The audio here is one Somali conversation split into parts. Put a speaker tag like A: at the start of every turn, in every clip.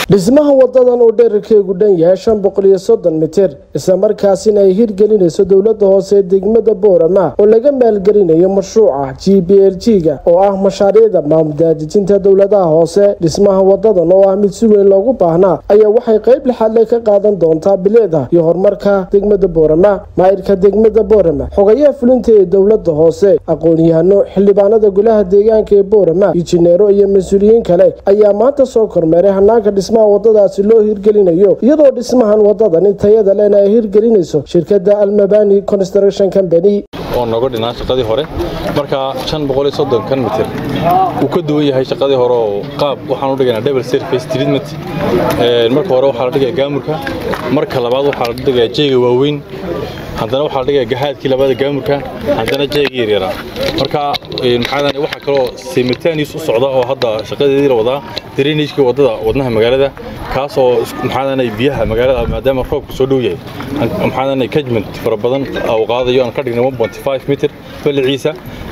A: dhismaha wadadan oo dherarkeegu dhan yahay shan boqol iyo soddon mitir islamarkaasina ay hirgelinayso dowlada hoose ee degmada boorama oo laga maalgelinayo mashruuca g b l g ga oo ah mashaariicda maamuldaadejinta dowladaha hoose dhismaha wadadan oo ah mid si weyn loogu baahnaa ayaa waxay qayb lixaadle ka qaadan doontaa bileeda iyo horumarka degmada boorama maayirka degmada boorama xogayaha fulinta ee dowlada hoose aqoon-yahano xildhibaanada golaha deegaanka ee boorama injineero iyo mas-uuliyiin kale ayaa maanta soo kormeeray hanaanka dhismaha wadadaasi loo hirgelinayo iyadoo dhismahan wadadani tayada lena ay hirgelinayso shirkada almabani construction company
B: oo nooga dhinaan shaqadii hore marka shan boqol iyo soddonkan mitir wuu ka duwan yahay shaqadii hore oo qaab waxaan u dhigaynaa double surface treatment marka hore waxaa la dhigaya gaamurka marka labaad waxaa la dhigayaa jeega waaweyn haddana waxaa la dhigayaa gahaadkii labada gaamurka haddana jeega yaryaraa marka maxaa waxaa kaloo simultaneous u socda oo hadda shaqadeedii la wadaa drainagekii wadada wadnaha magaalada kaas oo maxaa biyaha magaalada maadaama roobku soo dhow yahay maxaa kajment fara badan uu qaadayo aan ka dhignay 1.5 mitir baliciisa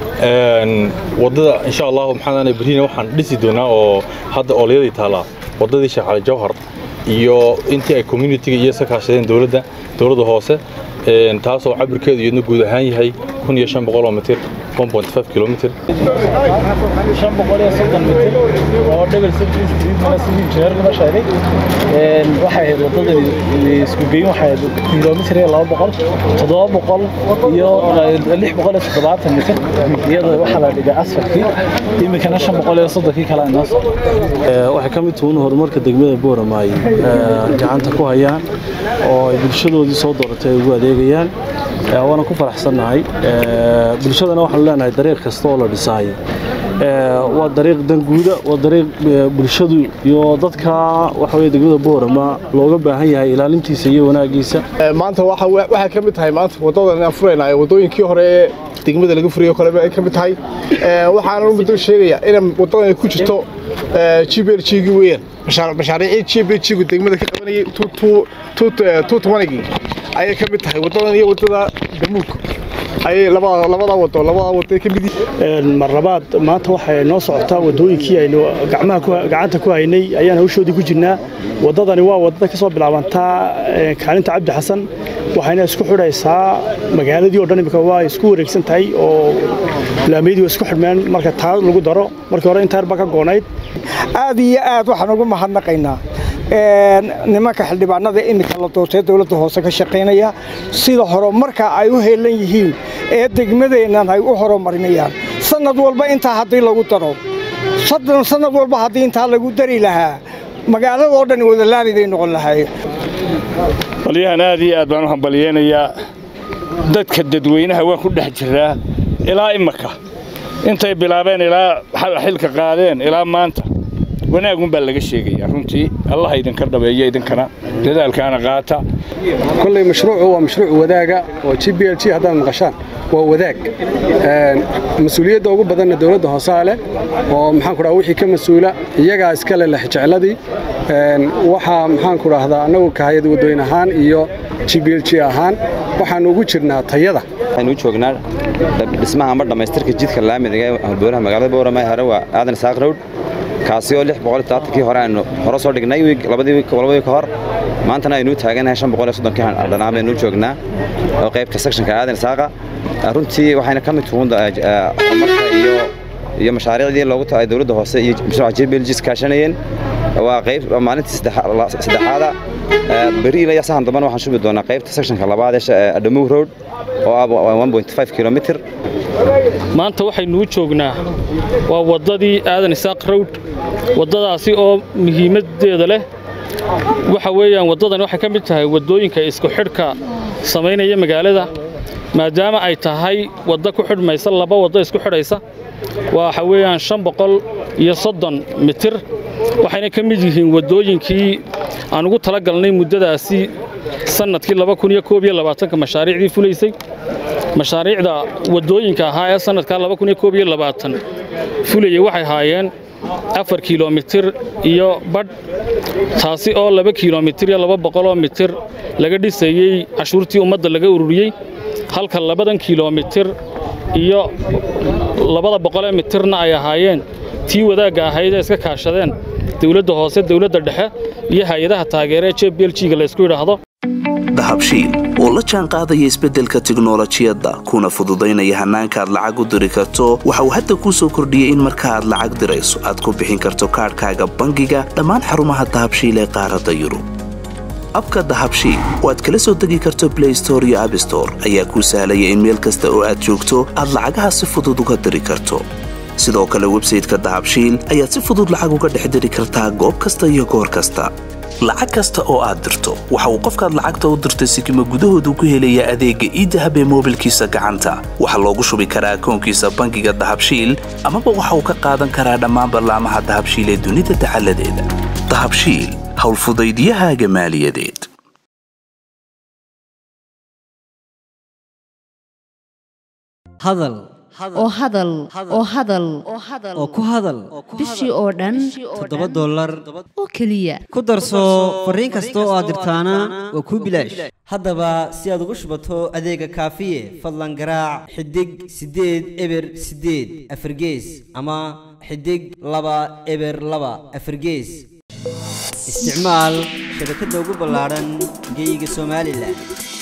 B: wadada insha allah maxaa berina waxaan dhisi doonaa oo hadda oolyadii taalaa wadadii sheekh cali jawhar iyo intii ay communitiga iyo sakaashadeen dowladda dowladda hoose taasoo cabirkeedu iyadna guud ahaan yahay kun iyo shan boqol oo mitir 1.5 kilomitir
C: shan boqol iyo soddon mitir oo dhebel sirkiis diidmana sidii injineerkuna sheegay waxay ahayd wadadani isku geyn waxay ahayd kilomitir iyo laba boqol toddoba boqol iyo lix boqol iyo toddobaatan mitir iyada waxaa la dhigay asfalkii iminkana shan boqol iyo soddonkii kale inoo soo
D: waxay ka mid tuun horumarka degmada boorama ay gacanta ku hayaan oo ay bulshadoodii soo dooratay ay ugu adeegayaan waana ku faraxsannahay bulshadana waxaanu leenahay dariiq kasta oo la dhisaayo waa dariiq danguuda waa dariiq bulshadu iyo dadka waxa weye degmada boorama looga baahan yahay ilaalintiisa iyo wanaagiisa
E: maanta waxay ka mid tahay maanta wadadan aan furaynaay wadooyinkii hore ee degmada laga furayo kale ay ka mid tahay waxaana muddo sheegaya in wadadan ay ku jirto GBLG weeyaan mashaariicii GBLG degmada ka qabanayay tuutumanigii ayay ka mid tahay wadadan iyo wadada damuulka ayay labada labada wado labada wado ka mid
C: mar labaad maanta waxay noo socotaa wadooyinkii aynu gacmaha gacanta ku haynay ayaan hawshoodii ku jirnaa wadadani waa wadada ka soo bilaabantaa kaalinta cabdi xasan waxayna isku xidhaysaa magaaladii oo dhan imika waa isku wareegsan tahay oo laamiyadii waa isku xidhmeen marka taa lagu daro markii hore intaar baa ka goonayd
F: aad iyo aad waxaan ugu mahadnaqaynaa nimanka xildhibaanada iminka la doortay dowladda hoose ka shaqaynaya sida horumarka ay u heelan yihiin ee degmadeennan ay u horumarinayaan sanad walba intaa haddii lagu daro sanad walba haddii intaa lagu dari lahaa magaaladoo dhan wadalaaliday noqon lahaayeen
G: balyahan aad iyo aad baan u hambalyeynayaa dadka dadweynaha waan ku dhex jiraa ilaa imaka intay bilaabeen ilaa xilka qaadeen ilaa maanta wanaagun baa laga sheegayaa runtii allah idinka dhabeeyo idinkana dadaalkaana qaata
H: kolley mashruucu waa mashruuc wadaaga oo g b l g haddaad maqashaan waa wadaag mas-uuliyadda ugu badanna dowladda hoosaa leh oo maxaanku dhaha wixii ka mas-uula iyagaa iska leh lexjecladii waxaa maxaanku dhahdaa annagu kahayad waddooyin ahaan iyo g b l g ahaan waxaannu ugu jirnaa tayada
I: waxaynu u joognaa dhismaha ama dhammaystirka jidka laamiga ee halbowlaha magaalada boorama hore waa aadan saaq rowd kaasi oo lix boqol kii hore aynu hore soo dhignay labadii ka hor maantana aynu taaganahay shan boqol iyo soddonkii dhanaan baynu joognaa oo qaybta sectionka aadan saaqa runtii waxayna ka mid tuun horumarka iyo iyo mashaariicdii loogu taay dowladda hoose iyo mashruuca jbelgis kaashanayeen waa qayb maalintii saddexaada beri ilaa sahan dambana waxaan shubi doonaa qaybta sectionka labaad ee adhamow road oo ah 1.5 kilomitir
J: maanta waxaynu u joognaa waa waddadii aadan isaaq rowd waddadaasi oo muhiimaddeeda leh waxa weeyaan waddadan waxay ka mid tahay waddooyinka isku xidhka samaynaya magaalada maadaama ay tahay waddo ku xidhmaysa laba waddo isku xidhaysa waxa weeyaan shan boqol iyo soddon mitir waxayna ka mid yihiin waddooyinkii aan ugu tala galnay muddadaasi sannadkii laba kun iyo koob iyo labaatanka mashaariicdii fulaysay mashaariicda waddooyinka ahaa ee sannadkaa laba kun iyo koob iyo labaatan fulayay waxay haayeen afar kilomitir iyo badh taasi oo laba kilomitir iyo laba boqoloo mitir laga dhisayey cashuurtii ummadda laga ururiyey halka labadan kilomitir iyo labada boqolee mitirna ay ahaayeen tii wadaagga ahayd ee iska kaashadeen dowladda hoose dowladda dhexe iyo hay-adaha taageera ee j b l g-ga laysku yidhaahdo
K: dahabshiil oo la jaan qaadaya isbeddelka tiknolojiyadda kuna fududaynaya hannaanka aad lacag u diri karto waxa uu hadda kuu soo kordhiyey in marka aad lacag dirayso aad ku bixin karto kaadhkaaga bangiga dhammaan xarumaha dahabshiil ee qaaradda yurub abka dahabshiil oo aad kala soo degi karto blay store iyo abstore ayaa kuu sahlaya in meel kasta oo aad joogto aad lacagaha si fudud uga diri karto sidoo kale websayteka dahabshiil ayaad si fudud lacag uga dhex diri kartaa goob kasta iyo goor kasta lacag kasta oo aad dirto waxa uu qofkaad lacagta u dirtay sikima gudahoodu ku helayaa adeegga iidahab ee moobilkiisa gacanta waxaa loogu shubi karaa akoonkiisa bangiga dahabshiil amaba waxa uu ka qaadan karaa dhammaan ballaamaha dahabshiil ee dunida dacaladeeda dahabshiil howlfudaydiyahaaga maaliyadeed
L: hadal oo hadal oo hadal oo ku hadal
M: bishii oo dhan
L: toddoba dollar
M: oo keliya
L: ku darso fariin kasta oo aad dirtaana waa kuu bilaash haddaba si aad ugu shubato adeega kaafiye fadlan garaac xidig siddeed eber siddeed afargees ama xidig laba eber laba afargees isticmaal shabakadda ugu ballaadhan geyga somalilan